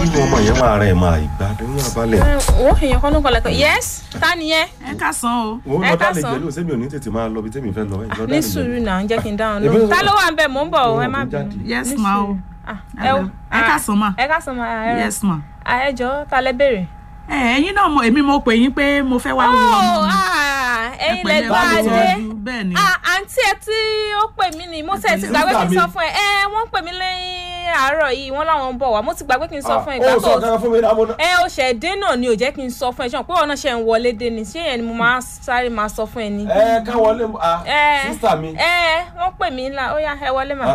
nínú ọmọ yẹn máa rẹ̀ máa ìgbádùn ní abalẹ̀. wọ́n èèyàn kan ló kọ́ lẹ́kọ̀ọ́ yes ta ni yẹn ẹ ká san o. wọ́n ẹ lọ dá lè káàsán. jẹ́ lóun sẹ́mi ò ní tètè máa lọ bí tèmi fẹ́ lọ. ẹ̀yin lọ dá ní lè jẹ́. sùúrù náà ń jẹ́ kí n dáhùn Èmi lóhùn ló ta sọ- ló wà ń bẹ̀ mò ń bọ̀ ẹ má Òun bínú. jáde. yes Ní ma o. sùúrù. Ah, ẹ ẹ wo- ẹ ká san ma. ẹ ká sọ ma ẹ yes ma. Ah, ẹ jọ ta lẹ béèrè. ẹ ẹyin náà mọ èmi mo pè yín pé mo fẹ́ wá wo ọmọ Oh, mi. ah, Ẹ ẹ̀yin lẹ pẹ̀lẹ́, bá bá a mi dé tọ́jú, bẹ́ẹ̀ ni. Ah, àǹtí ẹ tí ó pè mí ni mo tẹ̀ ti gbàgbé kí n sọ fún ẹ ẹ wọ́n pè mí lẹ́yìn àárọ̀ yìí wọ́n láwọn ń bọ̀ wá mo ti gbàgbé kí n sọ fún ẹ ó ìgbà sọ tó kankan fún mi náà mo ná. ẹ o ṣẹ̀ dé náà ni ò jẹ́ kí n sọ fún ẹ ṣan pé ọ̀nà ṣe ń wọlé dé ni ṣé yẹn ni mo máa sáré máa sọ fún ẹ ni. ẹ ká wọlé ah ẹ sísà mi. ẹ wọ́n pè mí ńlá ó yá ẹ wọlé mà. Ah,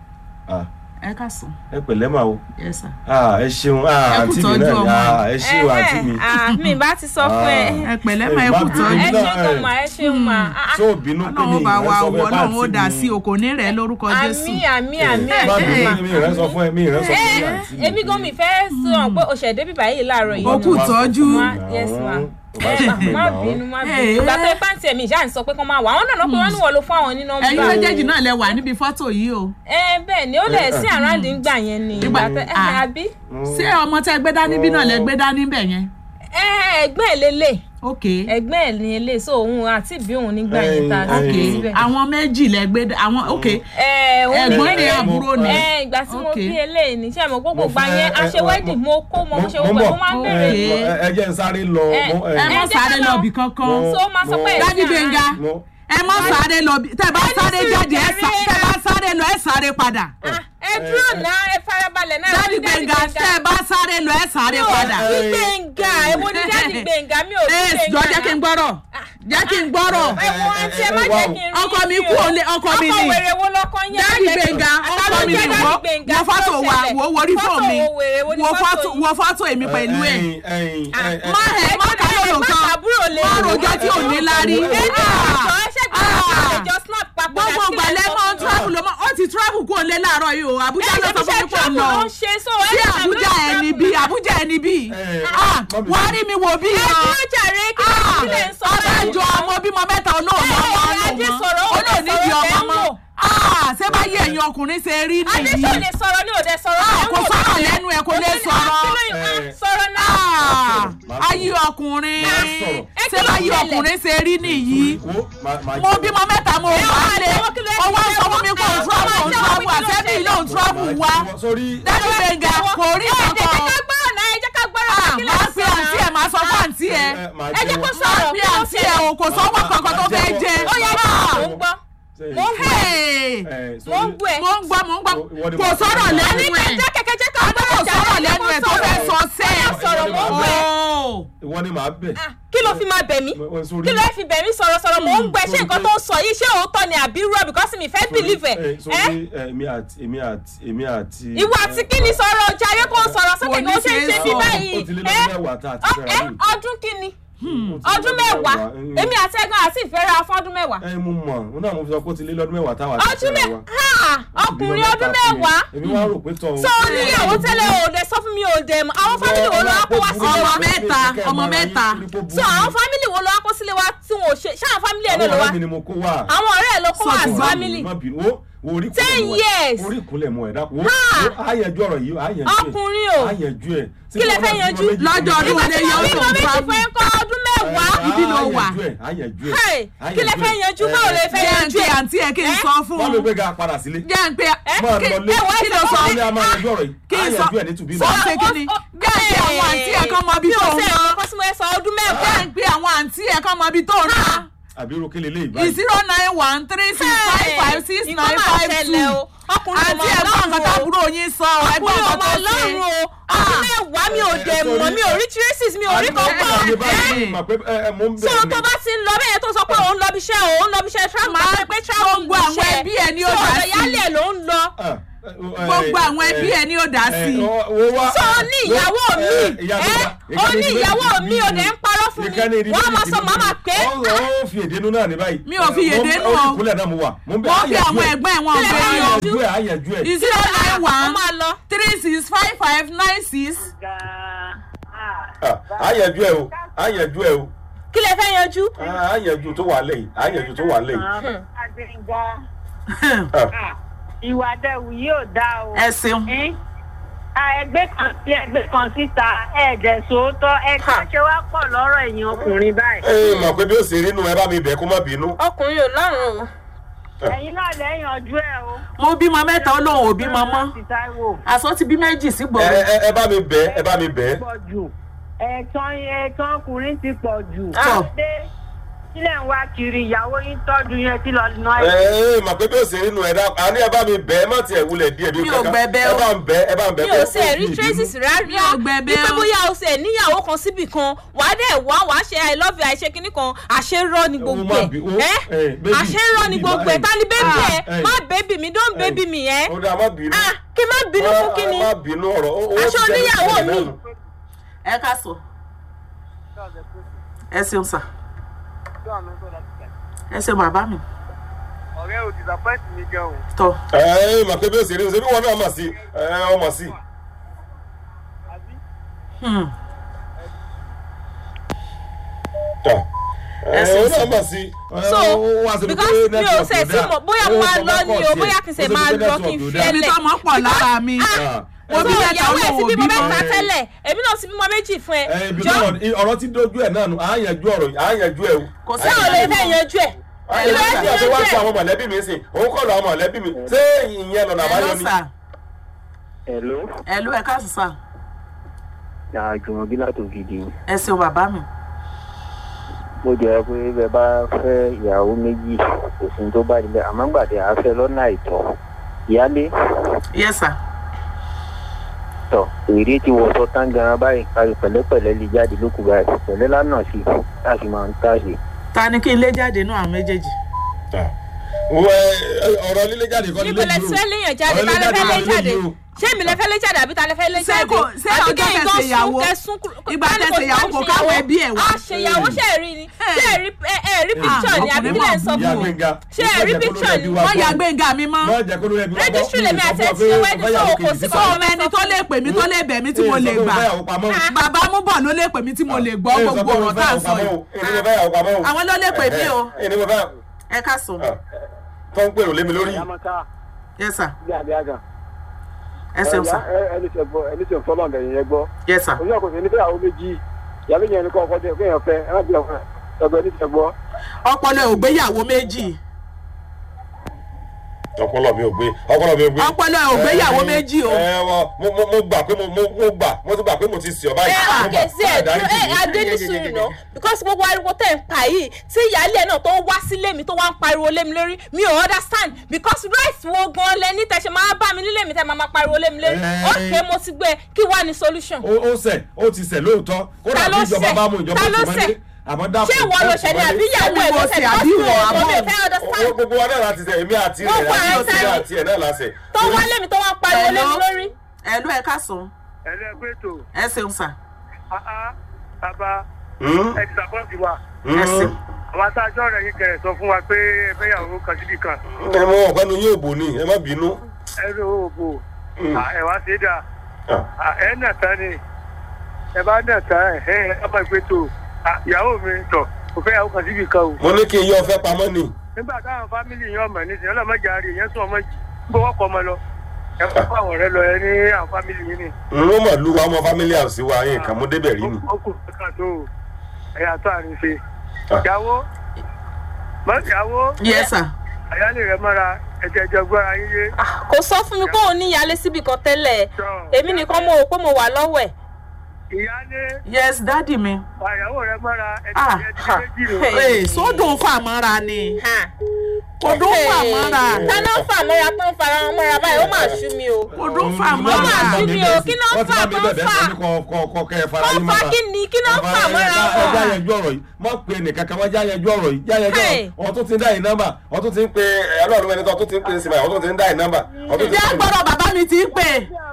ah, ẹ ká san. ẹ pẹ̀lẹ́ mà o yes sir. Ah, ẹ ṣeun ah, Ẹ kú àǹtí mi tọ́jú náà ni. ọmọ. Ah, ẹ ṣeun àǹtí mi. Ah, mi bá ti sọ fún ẹ. ẹ pẹ̀lẹ́ ma ẹ Ẹ kú má tọ́jú. ẹ bínú. ṣeun kan mà ẹ ṣeun mà. Ah, tó bínú pé mi ọlọ́run bá wa ìrẹsọ wọ fẹ́ bá ọlọ́run ó àǹtí dà mi. sí o kò ní rẹ̀ lórúkọ jésù. àmì àmì àmì Má àmì bínú mà. mi ìrẹsọ fún ẹ mi ìrẹsọ fún ẹ àǹtí mi. èmi gan mi fẹ́ sọ pé o ṣẹ̀ débi báyìí láàárọ̀ yìí. Ó kù tọ́jú. Ma- yes ma. ẹ má má bínú má bínú. ìgbà tó ipá tiẹ̀ mi ìṣáà ń sọ pé kán máa wà àwọn náà lọ pé wọ́n ní wọ́n lo fún àwọn ní nọ́mbà. ẹ̀yin méjèèjì náà lẹ wà níbi fọ́tò yìí o. ẹ bẹ́ẹ̀ ni ó lẹ̀ sí àrándì ń gbà yẹn ni ìgbà tẹ ẹ Ah. àbí. ṣé ọmọ tẹ gbé dání bí náà lẹ gbé dání bẹ̀ yẹn. ẹ ẹgbẹ́ ẹ̀ lélẹ̀ ok ẹgbẹ́ ẹ̀ ní ilé so òun àti bí òun nígbà yẹn ta Ẹ, ok sí síbẹ̀. àwọn méjì lẹ gbé dá- àwọn ok ẹ òun ẹ̀gbọ́n ni ní- àbúrò ni. ẹ ìgbà tí mo Ok. bí eléyìí ní sẹ́mo gbogbo Mo gbà fẹ́- yẹn ẹ, ẹ, aṣèwádìí mo- mo kó mọ mo ṣe mo gbogbo ẹ̀ bọ̀. mo máa ń Ok. bèrè Ẹ, ẹ jẹ́ n sáré lọ. Ẹ, mo- ẹ ẹ, má jẹ́ ká sáré lọ. lọ bì kankan. Mo- so máa sọ pé Dádì Gbénga mo- ẹ má sáré lọ bí tẹ bá sáré sùúrù jáde ẹ sá- jàre. tẹ bá sáré lọ ẹ sáré padà. Ah, ẹ dúró náà ẹ farabalẹ̀ náà Dádì Gbénga tẹ bá sáré lọ ẹ sáré padà. Ní Gbénga èwo ni Dádì Gbénga mi ò ẹ rí Gbénga. jọ jẹ́ kí n gbọ́rọ̀ jẹ́ kí n gbọ́rọ̀ ẹ wo àǹtí ẹ má jẹ́ kí n rí ọkọ mi yín kú o. òlé ọkọ mi ọkọ ni wèrè wo lọkọ yẹn Dádì Gbénga ọkọ mi ni wo wo fọ́tò wa wo worí fún mi wo fọ́tò wo fọ́tò èmi pẹ̀lú ẹ̀ ẹ̀yin, ẹ̀yin, ẹ, ẹ, má ẹ má ká lólo kan má rojọ́ tí ò ní lárí. gbogbo gbalẹ̀ mọ́ travel ló mọ́ ó ti travel kó lé láàárọ̀ yìí o Àbújá ló sọ fún mi pọ̀ lọ sí Àbújá ẹni bí Àbújá ẹni bí ẹ, Ah, mọ́mí. wàá rí mi wò bí yan ọ̀dájọ́ ọmọ bímọ mẹ́ta olóòmọ Ẹ, ọmọ Adé ọmọ sọ̀rọ̀, ó lè olóòníbi sọ̀rọ̀ ọmọ lẹ́nu. mọ́ Ah, ṣé báyìí ẹ̀yin ọkùnrin ṣe rí nìyí Adéṣọ́ lè sọ̀rọ̀ ní òde sọ̀rọ̀. Ah, kò sọ̀rọ̀ lẹ́nu ẹ̀ kò lè sọ̀rọ̀ Sọ̀rọ̀ náà. Ah, Má ayé ọkùnrin Má sọ̀rọ̀. Ẹ kí ṣé ló báyìí ṣẹlẹ̀? ọkùnrin ṣe rí nìyí wo, má- má mo jẹ́- bímọ mẹ́ta mo Ẹ wà wá lé jẹ́wọ́ kí ló ṣe ọwọ́ sọ fún mi kò jẹ́wọ́. travel Ẹ ò wá jẹ́wọ́ travel kí ló àṣẹ́bí ṣẹlẹ̀. ló ń travel wá sórí Dádì Gbénga kò rí Ẹ jẹ́ kankan ká gbọ́rọ̀ náà ẹ jẹ́ ká gbọ́rọ̀ Ah, náà kí ló máa pe sọ̀rọ̀? àǹtí ẹ̀ máa sọ fún àǹtí ẹ̀ ẹ, má Ẹ jẹ́ kó jẹ́wọ́. sọ̀rọ̀ máa pe àǹtí ẹ̀ o kò sọ́wọ́ kankan tó fẹ́ jẹ Ó yẹ kí Ah, mò ń gbọ́. Ṣé- Mo ń gbọ́. hey, ẹ, Mo ń sórí- gbọ́ ẹ. mo ń gbọ́ mo ń gbọ́ Ìwọ ni kò màá sọ̀rọ̀ fi- lẹ́nu Àní ẹ̀ jẹ́ kẹ̀kẹ́ jẹ́ ká àní kò gbọ́rọ̀ sọ̀rọ̀ lẹ́nu ẹ̀ tó fẹ́ sọ sẹ́ Ó yá sọ̀rọ̀ mo ń gbọ́ ẹ. Oh. ìwọ ni màá bẹ̀. Ah, Kí ló fi máa bẹ̀ mí? Mo- sórí- Kí ló fi bẹ̀ mí sọ̀rọ̀ sọ̀rọ̀ mò ń gbọ́ ẹ ṣé sórí nǹkan pé- tó ń sọ yìí ṣé òótọ́ ni àbí rọ́ because mi fẹ́ believe ẹ̀. Sórí- ẹ, Ẹ́ sórí, ẹ, èmi àti èmi àti èmi àti. ìwọ àti kí ni sọ̀rọ̀ ọjà ayé kò sọ̀rọ̀ sókè Kò kí ní ó ṣe ń ṣe ṣe é bí sọ. báyìí. ó ti lé Ẹ́ lọ́dún mẹ́wàá tá a ti ọ- fẹ́ra ẹ́, rí. ọdún kí ni? Ó ti lé ọdún mẹ́wàá Mm. èmi àti ẹ̀gbọ́n àti ìfẹ́ra fún ọdún mẹ́wàá. ẹ mo mọ̀ ó náà mo fi sọ pé ó ti lé lọ́dún mẹ́wàá táwa ti ọdún fẹ́ra mẹ́ wa. ha ọkùnrin ọdún mẹ́wàá. èmi wá rò pé tọ̀ sọ oníyàwó tẹ́lẹ̀ òde sọ fún mi òde mọ́ àwọn fámìlì wo ló wá kó wá sílé Ọmọ wa. mẹ́ta, ọmọ mẹ́ta. sọ àwọn fámìlì wo ló wá kó sílé wa tí wọn ò ṣe ṣáà fámìlì ẹ̀ náà ló àwọn wá. ọ̀rẹ́ mi ni mo kó wá. àwọn ọ̀rẹ́ ẹ̀ ló kó wá Sọ sí ti fámìlì. má bínú wo wo orí Ten kúnlẹ̀ mọ́ ẹ years. orí kúnlẹ̀ mọ́ ẹ dákun wo Ha! wo á yanjú ọ̀rọ̀ yìí á yanjú ẹ̀ Ọkùnrin o. á yanjú ẹ̀ Kí lẹ fẹ́ yanjú? Lọ́jọ́ ọdún nígbà wo tí lè mo yọ bí ọ́ mo tó méjì travel? fún ẹ kọ́ ọdún mẹ́wàá. Ibi ló wà. á yanjú ẹ̀ Hey, kí lẹ fẹ́ yanjú báwo lè fẹ́ jẹ́ ń yanjú pe ẹ̀. àǹtí ẹ̀ kí n Ẹ́? sọ fún wọ́n un ló gbé ga padà sílé jẹ́ ń pe máa kí lọ lé ẹ wá kí ló sọ ó ní a máa yanjú ọ̀rọ̀ yìí kí á n sọ yanjú ẹ̀ ní tùbí sọ náà. ṣe kí ni jẹ́ ń pe àwọn àǹtí ẹ̀ kan mọ ibi tó ń ṣe lọ ẹ̀kọ́ sí mo ẹ sọ ọdún mẹ́wàá. jẹ́ ń pe àwọn àǹtí ẹ̀ kan mọ ibi tó ń lọ àbí irú kílè lè báyìí. zero nine one three six five five six nine five two ọkùnrin àǹtí ẹ̀ gbọ́ nǹkan tábúrò yín sọ ẹgbọ́n ọkùnrin nǹkan ọmọ tó ọlọ́run ṣe o ọdún mẹ́wàá mi ò dẹ̀ mọ̀ mi ò rí traces mi ò rí kankan. àbí báyìí mà pé ẹ ẹ mò ń sọ bẹ̀rẹ̀ tó bá ti ń lọ bẹ́ẹ̀ tó sọ pé òun lọ bí iṣẹ́ òun lọ bí iṣẹ́ travel Máa máa pé travel gbogbo àwọn ẹbí ẹ̀ ni ó dá sọ sí. yálẹ̀ ló ń lọ. gbogbo àwọn ẹbí ẹ̀ ni ó dá sí sọ ní ìyàwó mi ẹ ó ní ìyàwó mi ò dẹ̀ ń parọ́ fún mi wọ́n á máa sọ màmá pé ó ó fi èdè nínú náà ní báyìí. Mi ò fi èdè nù ó o. ti kúnlẹ̀ náà mo wà. mo ń bẹ wọ́n fi àwọn ẹ̀gbọ́n ẹ̀ wọn Kílẹ̀ gbé bá yín o àyànjú ẹ̀ àyànjú ẹ̀. zero nine ó one máa lọ. three six five five nine six àyànjú ẹ̀ o àyànjú ẹ̀ o kí lẹ fẹ́ yanjú. àyànjú tó wà lẹ́yìn àyànjú tó wà lẹ́yìn. Adéǹga ìwà dẹ̀wù yóò dá o. ẹ ṣeun Ẹ́n? ẹgbẹ́ kan sí ẹgbẹ́ kan síta ẹ̀ẹ́dẹ̀ sòótọ́ ẹgbẹ́ ṣe wá pọ̀ lọ́rọ̀ ẹ̀yìn ọkùnrin báyìí. ẹ mọ̀ pé bí ó ṣe rí nu ẹ bá mi bẹ̀ kó má bínú. ọkùnrin ò lọ́rùn o. ẹ̀yin náà lẹ́yìn ọjọ́ ẹ̀ o. mo bímọ mẹ́ta ó lóun ò bímọ mọ́ Láti Táíwò. àsọ ti bí méjì sí ẹ gbòòrò ẹ ẹ bá mi bẹ̀ ẹ bá mi bẹ̀. pọ̀ jù ẹ̀ẹ̀tàn ẹ̀ẹ̀tàn ọkùnrin ti pọ̀ jù. Ah. dé sílẹ̀ ń wá kiri ìyàwó yín tọ́jú yẹn tí lọ ná ẹ ẹ̀. ẹ mọ̀ pé bí ó ṣe rí nu ẹ dá àní ẹ bá mi bẹ̀ ẹ má tiẹ̀ wulẹ̀ díẹ̀ bí Mi ò gbẹ̀bẹ̀ ẹ o. bá ń bẹ̀ ẹ bá ń bẹ̀ mi ò ṣe ẹ̀rí traces rárá Mi ò gbẹ̀bẹ̀ wípé o. bóyá o ṣe níyàwó kan síbì kan wà á dẹ̀ wá wà á ṣe i love you àìṣe kínní kan àṣerọ́ ni gbogbo má bí- ó- ẹ̀ eh, ẹ́ baby, àṣerọ́ ni baby, gbogbo ẹ̀ eh, ta ni bébì ah, ẹ̀ eh, má bébì mi don't eh, bébì mi ẹ̀ ó dá má bínú. ah kí má bínú fún kínní má bínú ọ̀rọ̀ ó- ó Aṣọ ti jẹ́ oníyàwó ìṣẹ̀lẹ̀ mi. náà nù. ẹ ká sọ ẹ ṣeun sà ẹ ṣeun bàbá mi ọ̀rẹ́ ò disappoint mi gan o. tọ ẹ ẹ mọ̀ pé bí ó ṣe rí nu ṣe bí wọn náà mọ̀ sí ẹ ọ mọ̀ sí. Hmm. tọ ẹ sì ọ sí. náà mọ̀ sí. so because mi ò ṣe tí mo bóyá mo máa lọ ni o bóyá kí n ṣe máa lọ kí n fi ẹ ẹni lẹ̀ tó mọ̀ pọ̀ lára mi so mo bí mẹ́ta ìyàwó ẹ̀ ti olówó bímọ bímọ mẹ́ta tẹ́lẹ̀ èmi náà ti bímọ méjì fún ẹ ẹ ibi jọ náà ọ̀rọ̀ ti dojú ẹ̀ náà nù à ń yanjú ọ̀rọ̀ yìí à ń yanjú ẹ̀ o. kò sí báwo lè fẹ́ yanjú ẹ̀ Ayé Ilé láti ẹ̀sìn àti wá yanjú sí ẹ̀. àwọn mọ̀lẹ́bí mi sìn òun kọ́ lọ àwọn mọ̀lẹ́bí mi ṣé ìyẹn lọ́nà ẹ àbáyọ lọ ni. sà hello ẹ lọ ẹ ká sọ sà àjùmọ̀bí látò gidi ẹ ṣeun bàbá mi mo jẹ́ pé bẹ́ẹ̀ bá fẹ́ ìyàwó méjì kò sí ní tó bá dilẹ̀ àmọ́ gbàdé àáfẹ́ lọ́nà àìtọ́ ìyálé yẹ sà tọ̀ èrè ti wọ̀sọ̀ tán gan báyìí kárí pẹ̀lẹ́pẹ̀lẹ́ lè jáde lókù báyìí pẹ̀lẹ́ lánàá sí i láti máa ń tàṣe. ta ni kí n lé jáde nú àwọn méjèèjì Wẹ́, ẹ, ọ̀rọ̀ lílé jáde kọ́ níbo lílé lẹ dúró. fẹ́ léyàn jáde Ọ̀rọ̀ ta lẹ fẹ́ lé lílé jáde yìí o. ṣé èmi lẹ fẹ́ lé jáde àbí ta lẹ fẹ́ lé Ṣé jáde kò- ṣé àbí ọjọ́ kẹ́yìn fẹ́ gan ṣèyàwó? sún kẹsún kúrò Ìgbà ká ní tẹ́ kò ṣèyàwó sí kò káwọn ẹbí ẹ̀ wá. a ṣèyàwó ṣe é rí ni ṣé ẹ rí ẹ ẹ rí picture ni àbí ọkùnrin kílẹ̀ ń máa sọ Ìyá fún mi Gbénga, ṣé ẹ rí picture ni wọ́n ya gbẹ̀ngà mi mọ́ Má jẹ́ kó lórí ẹbí wa gbọ́. Registry lèmi àti ẹ ti Sọ fún wa wedding, pé so ọ̀fẹ́ kò ìyàwó sí kejì sọ sí ọmọ ẹni tó lè pè mí tó lè bẹ̀ mí tí mo lè gbà bàbá mú bọ̀ ló lè pè mí tí mo lè gbọ́ gbogbo ọ̀rọ̀ tá à ń sọ yìí àwọn ló lè pè mí o Ẹni mo fẹ́ ẹ ká sọ tó ń pèrò lé mi lórí. yamaka yẹ sà bí àbí àgàn. ẹ ṣeun sà ẹni tẹ gbọ́ ẹni tẹ fọlọ́ ọ̀dẹ̀ yẹn gbọ́. yẹ sà òun náà kò sí ní fẹ́yàwó méjì ìyàwó yẹn ni kọ́ ọkọ tẹ kéèyàn fẹ́ ẹ má bí ọ̀fẹ́ ẹgbẹ́ ẹni tẹ gbọ́. ọpọlọ ò gbéyàwó méjì Ọpọlọ mi ò gbé ọpọlọ mi ò gbé. ọpọlọ ò gbéyàwó méjì o Ẹ wọ mo mo mo gbà pé mo mo mo gbà mo ti gbà pé mo ti sì ọ báyìí. ẹ Mo gbà. àkè sí ẹ Dáríjì ẹ mi. adénísùn iná because gbogbo ariwo tẹ̀ ń pa yìí tí ìyáálé ẹ̀ náà tó ń wá sílé mi tó wá ń pariwo lé mi lórí mi ò understand because right wo gan lẹ ní tẹ̀sẹ̀ máa bá mi nílé mi tẹ̀ máa máa pariwo lé mi lórí Eh. ok mo ti gbé kí wá ní solution. Ó ó ṣẹ̀ ó ti ṣẹ̀ lóòótọ́. Kódà Ta ló bí ìjọba ṣẹ̀? bá mú ìjọba Ta ló tó mọ́lé. ṣẹ̀? Àmọ́ dákun. ṣé ìwọ ló ṣẹlẹ̀ àbí ìyàwó ẹ̀ Ṣé ló mo ṣẹlẹ̀ ṣe àbí ìwọ? ọ̀sùn Àbọ̀? mi ò fẹ́ understand Owó gbogbo wa náà láti ṣẹ̀ èmi àti Wọ́n rẹ̀ pa àti ẹ̀ òsì sáré. àti ẹ̀ náà láṣẹ̀. tó wá lé mi tó wá ń pariwo lé mi lórí. ẹ ló ẹ ká sọ ẹlẹgbẹ́ tó ẹ ṣeun sà àá bàbá Hmm? ẹ disappoint wa ẹ ṣeun Hmm? àwọn atájọ́ rẹ̀ yìí kẹrẹ̀ sọ fún wa pé ẹ fẹ́yàwó kan síbì kan Ẹ mọ ọ̀pẹ́nu yóò bò ní ẹ má bínú. ẹ ló ò bò ẹ wá sí dáa. Ah. Ah, ẹ nà tán ni ẹ bá nà tán ẹ ẹ ẹ bá gbé tó Ah, ìyàwó mi tọ kò fẹ́ yàwó kan síbi kan o. Mo ní kí n yọ ọ̀fẹ́ pamọ́ ni. nígbà táwọn fámìlì yẹn ọmọ ní sinimá ọlọmọdé àárẹ yẹn sún ọmọ yìí gbọ́ wọ́pọ̀ ọmọ lọ ẹ kó fún àwọn ọ̀rẹ́ lọ ẹ ní àwọn fámìlì yìí ni. N ó mọ̀ lu wa ọmọ family house wa yín kàn mú débẹ̀ rí ni. ó kù kankan tó o ẹ yàtọ̀ àrùn ṣe. Ah. ìyàwó mọ ìyàwó yẹ sà àyálè rẹ mọ́ra ẹ̀jẹ̀ ẹ̀jẹ̀ gbọ́ra yín yé. Ah, kò sọ fún mi pé òun ní ìyáálé síbi kan tẹ́lẹ̀ Sọ. èmi nìkan mo rò pé mo wà lọ́wọ́ ẹ̀. ìyálé yes dádì mi àyàwó rẹ mọ́ra Ah, ẹ̀jẹ̀ ha. ẹ̀jẹ̀ méjì rẹ. ee sódùn fàmọ́ra ni Ha. odùn fàmọ́ra tánà fà mọ́ra tó ń fara wọn mọ́ra báyìí ó máa ṣú mi o. odùn Ó fàmọ́ra máa ṣú mi o kí náà fà tó ń fà Wọ́n tó fà kí ni kí náà fà mọ́ra Ẹ já wọn. yanjú ọ̀rọ̀ yìí. Má pe ẹnìkan kan wá já yanjú ọ̀rọ̀ yìí. Já yanjú Hey. ọ̀rọ̀. Wọ́n tún ti ń dá yìí nọ́mbà. Wọ́n tún ti ń pe ọlọ́run ẹni tó tún ti ń pe sinmi. Wọ́n tún ti ń dá yìí nọ́mbà. Wọ́n tún ti ìyá ń pe. gbọ́dọ̀ bàbá mi ti ń pè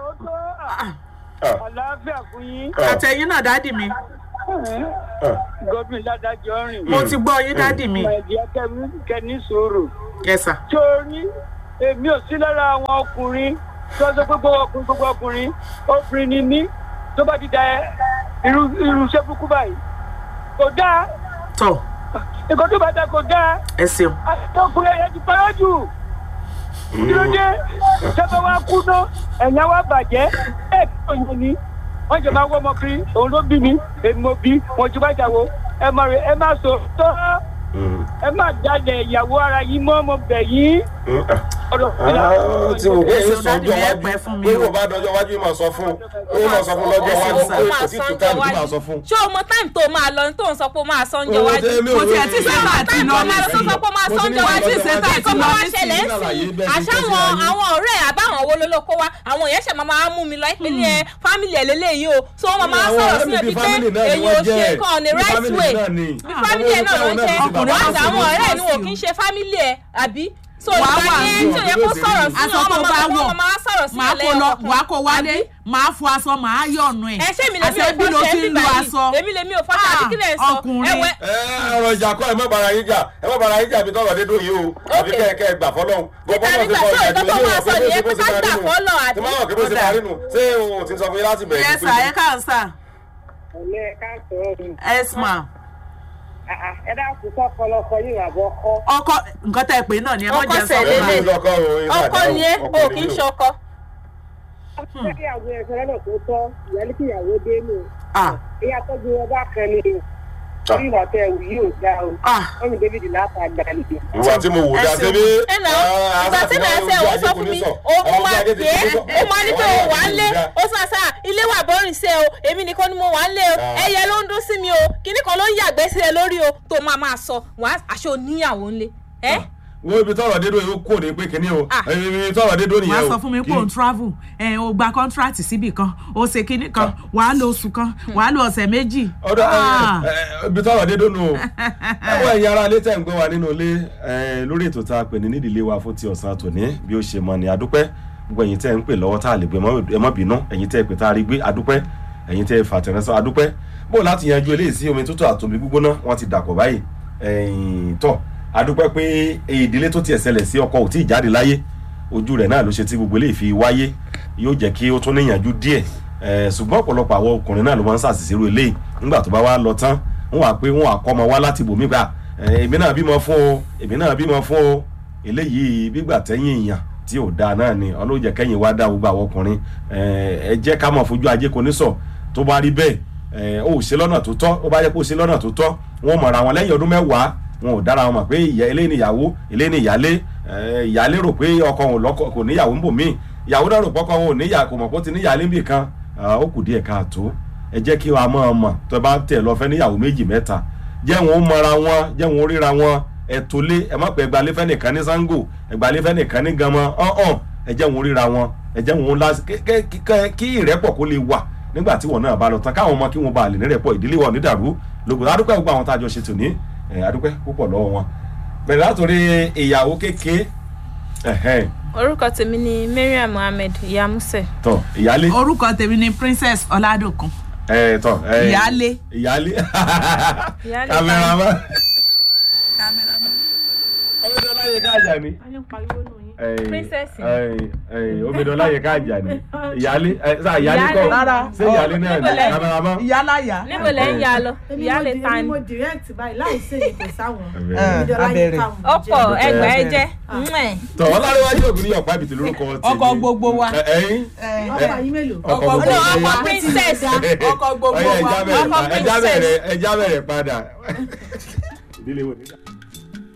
Ah, àlàáfíà fún yín ah, àtẹ̀yìn náà dádì mi ah. gómìnà ládàjọ́ rìn. mo ti gbọ́ yín dádì mi ẹ̀jẹ̀ kẹ́mi sòrò. yẹ sà torí èmi ò sí lára àwọn ọkùnrin tó sọ pé gbogbo ọkùnrin gbogbo ọkùnrin obìnrin ni mí tó bá ti da irú irú iṣẹ́ burúkú báyìí kò dáa tọ nǹkan tó bá da kò dáa ẹ ṣeun àti ọkùnrin ẹ̀yẹ ti parọ́ jù kí ló dé sábà wá kú ná ẹ̀yà wá bàjẹ́ ẹ̀ tó yẹn ni wọ́n jẹ́ máa wọ́ ọmọ kiri òun ló bí mi èmi mo bí wọn jù bá jà wo ẹ má rè ẹ má sọ tọ́ ẹ má jáde ìyàwó ara yín mọ́ ọmọ bẹ̀ yín ọ̀dọ̀ tí mo gbé Èso sọ dáàdì ọjọ́ mi ẹ wájú pẹ́ fún mi pé o. mo bá dọjọ́ wájú yìí máa sọ fún un yìí máa sọ fún lọ́jọ́ wájú Èso pé máa kò tí sọ tó táìmù ọjọ́ tí máa wájú. sọ fún. ṣé o mọ táìmù tó máa lọ tó ń sọ pé ó máa sọ oúnjẹ wájú Kò tiẹ̀ tí sẹ́tà àti táìmù lọ tó máa lọ tó sọ pé ó máa sọ oúnjẹ wájú Kò tí ì ṣetán àti kó lọ máa nísìnyí. ṣẹlẹ̀ ń sìn àṣàwọn àwọn ọ̀rẹ́ àbáwọn wo ló ló kó wa àwọn èèyàn ṣẹ̀ máa máa mú mi lọ ìpínlẹ̀ ẹ fámìlì ẹ̀ lélẹ́yìí o so wọ́n máa Àwọn sọ̀rọ̀ ọ̀rẹ́ sí mi ẹ̀ bí bíi pé family náà ni èyí wọ́n ò ṣe jẹ́. nǹkan on the Bí right family way náà ni. bí fámìlì ẹ̀ náà ló ń ṣe Ọkùnrin wọ́n náà àwọn sì ọ̀rẹ́ ló ni wò ń kí ń ṣe fámìlì ẹ̀ àbí so Wàá ìgbà wà yẹn ní tí ò yẹ kó ọ̀dọ̀ sọ̀rọ̀ sí aṣọ tó ọmọ bá wọ̀ ọmọ máa sọ̀rọ̀ sí máa kó lọ wàá kó wálé Àbí? máa fọ aṣọ máa yọ̀nù ẹ̀ ẹ ṣé mi lè mi ò àṣẹ bí ló fọṣẹ ti ń bíbá lo yìí aṣọ èmi lè mi ò fọṣẹ àbí kí lè sọ ọkùnrin. ẹwẹ ẹ ọ̀rọ̀ ìjà kọ́ ẹ má bara yín jà ẹ má bara yín jà bí tọ́lọ̀ dédú yìí o àbí Okay. kẹ́ ẹ kẹ́ ẹ gbà fọ́lọ́hún. Níta nígbà tó ìtọ́ tó máa sọ nìyẹn pé ká gbà fọ́lọ̀ àbí? tí máa wọ̀ kí bó ṣe máa rí nù ṣé òun ti sọ fún yín láti bẹ̀rẹ̀ yes sir ẹ káàsán sir ọ̀lẹ́ ká sọ̀rọ̀ mi yes ma ẹ dákun kọ́ kọlọ́kọ yìí àbọ̀ kọ́ ọkọ nǹkan tẹ́ ẹ pé náà ni ẹ mọ̀ Ọkọ jẹ́ sọ sẹ̀lẹ̀ fún lè. wa. ọkọ ni ẹ o kì í ṣọkọ ìyàwó ẹ̀fọ́ lọ́nà tó tọ́ ìyálé kí ìyàwó dé nù ah ìyá tọ́jú wọn bá kan ni orí ìwà tẹ ẹ̀wù yìí ò dá o ah wọ́n mi david láta gbà nìyẹn. ìwà tí mo wò dá Ẹ ṣeun. débi. ẹ nà ìgbà tí màá ṣe òun sọ fún mi òun máa pè é ó máa ní pé òun wà ń lé ó sọ àṣà ilé wà bọ́rìn sí ẹ o èmi nìkan ni mo wà ń lé o Ah. ẹyẹ ló ń dún sí mi o kíní kan ló ń yàgbẹ́ sí ẹ lórí o tó máa máa sọ wàá aṣọ oníyàwó ńlé ẹ wo ibi tọ́rọ̀ dédú yìí ó kò ní pé kíní o Ah. ibi tọ́rọ̀ dédú nìyẹn wàá o. sọ fún mi pé òun travel ẹ o gba contract síbì kan o ṣe kinní kan wàá lo oṣù kan wàá lo ọ̀sẹ̀ méjì. ọdọ Ah. ibi tọ́rọ̀ dédú nù o ẹwọ ẹ̀yin ará ilé tẹ̀ ń gbé wa nínú ilé ẹ, lórí ètò tá a pè ní nídìílé wa fún ti ọ̀sán tòní bí ó ṣe mọ ni adúpẹ́ gbogbo ẹ̀yin tẹ́ ń pè lọ́wọ́ tá a lè gbé ẹ mọ́ bínú ẹ̀yin tẹ́ pè tá a rí gbé adúpẹ́ ẹ̀yin tẹ́ fàtẹ̀rẹ́sọ adúpẹ́ bó láti yanjú eléyìí sí omi tútù àtòmí gbígbóná wọ́n ti dàpọ̀ báyìí ẹ̀yìn tọ̀ adúpẹ́ pé ìdílé tó tiẹ̀ ṣẹlẹ̀ sí ọkọ ò tí ì jáde láyé ojú rẹ̀ náà ló ṣe tí gbogbo eléyìí fi wáyé yóò jẹ́ kí ó tún níyànjú díẹ̀ ẹ̀, ṣùgbọ́n ọ̀pọ̀lọpọ̀ àwọn ọkùnrin náà ló máa ń ṣàṣìṣe irú eléyìí nígbà tó bá wá lọ tán wọ́n wá pé wọ́n wá kọ́ ọmọ wá láti bòmí gbà ẹ̀, èmi náà bímọ fún o èmi náà bímọ fún o eléyìí gbígbà tẹ́yìn èèyàn tí ò dáa náà ni ọlọ́jẹ̀ kẹ́yìn wá dá gbogbo àwọn ọkùnrin ẹ̀, ẹ jẹ́ ká mọ̀ fojú ajé kò ní sọ tó bá rí bẹ́ẹ̀ ẹ̀, ó ṣe lọ́nà tó tọ́ ó bá yẹ kó ṣe lọ́nà tó tọ́ wọ́n mọ̀ra wọn lẹ́yìn ọdún mẹ́wàá wọn ò dára wọn mọ̀ pé ìyá ilé ni ìyàwó ilé ni ìyálé ẹ̀, ìyálé rò pé ọkọ òun lọ́kọ kò níyàwó ń bò míì ìyàwó náà rò pọ́kọ òun ò níyà kò mọ̀ pé ó ti níyàlé ń bì kan Ah, ó kù díẹ̀ káàtó ẹ jẹ́ kí wàá mọ̀ ọ́ mọ̀ tó bá tẹ̀ lọ fẹ́ níyàwó méjì mẹ́ta jẹ́ wọn ó mọra wọn jẹ́ wọn ó ríra wọn ẹ tó lé ẹ má pẹ́ ẹgbàálé fẹ́ nìkan ní sango ẹgbàálé fẹ́ nìkan ní gamọ ọ̀hún ẹ jẹ́ wọn ó ríra wọn ẹ jẹ́ wọn ó lásì kí ìrẹ́pọ̀ kó lè wà nígbà tí wọn náà bá lọ tán káwọn ọmọ kí wọn bá lè nírẹ̀pọ̀ ìdílé wọn nídàrú lógo adúpẹ́ gbogbo àwọn tá a jọ ṣe tòní ẹ, adúpẹ́ púpọ̀ lọ́wọ́ wọn bẹ̀rẹ̀ látòrí ìyàwó kéke ẹ̀hẹ́n, orúkọ tèmi ni mariam mohammed yamuse tọ ìyálé orúkọ tèmi ni princess ọládòkun ẹ tọ ẹ ìyálé. ìyálé Ìyálé kámẹ́rámà omidan láyé káàjà ni Princess. omidan láyé káàjà ni ìyálé ẹ sá ìyálé kọ Rárá. ṣé ìyálé náà ni Níbo lẹ- kámẹ́rámà. ìyáláyà. níbo lẹ ń ya lọ ìyáálé ta ni mo direct báyìí láì sí èyí kò sáwọn Ẹ, abẹ́rẹ́. ọ̀pọ̀ ẹgbàá ẹ jẹ́ tọ ọlárẹwájú ògùn ní ọ̀pá ìbìtì lórúkọ tèmi ọkọ gbogbo wa. Ẹ- ẹyin ọkọ yín mélòó. ọkọ ọkọ gbogbo ọkọ wa. princess ọkọ gbogbo Ọya, wa. ẹja bẹ̀rẹ̀ Ọkọ pa- ẹja princess. bẹ̀rẹ̀ ẹja bẹ̀rẹ̀ padà ìdílé wo nígbà.